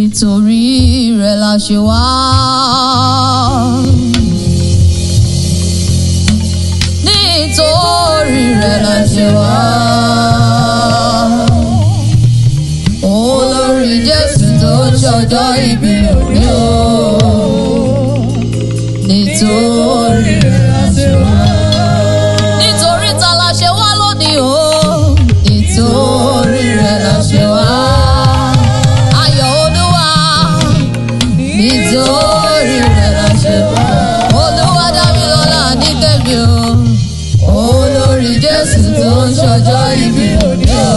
nítorí rẹ̀ la ṣe wá. nítorí rẹ̀ la ṣe wá. olórí jésù tó ṣọjọ́ ìbí òní o. nítorí rẹ̀ la ṣe wá. nítorí ta la ṣe wá lónìí o. nítorí rẹ̀ la ṣe wá. ayọ̀ olúwa nítorí rẹ̀ la ṣe wá. olúwa dá mi lọ́lá ní tẹ̀mí o. olórí jésù tó ń ṣọjọ́ ìbí òní o.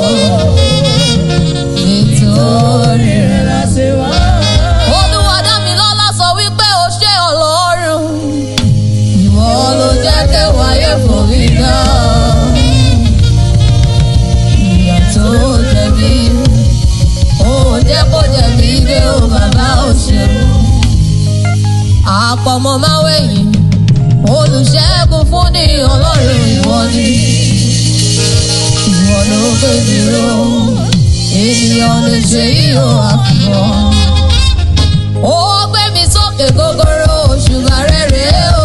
nítorí rẹ̀ la ṣe wá. olúwa dá mi lọ́lá sọ wípé o ṣé ọlọ́run. ìwọ ló jẹ́ kẹwàá yẹ fún mi náà. ìyà tó jẹ̀bi ó jẹ́ kó jẹ̀bi dé o bàbá ò ṣeun. àpọ̀mọ́ máa wẹ̀yìn olùṣègùn fún ní ọlọ́run ìwọ ni. ìwọ ló gbé mi ró ènìyàn lè ṣe yíyọ àfihàn. ó gbé mi sókè gogoro òṣùbà rẹ̀ rèé o.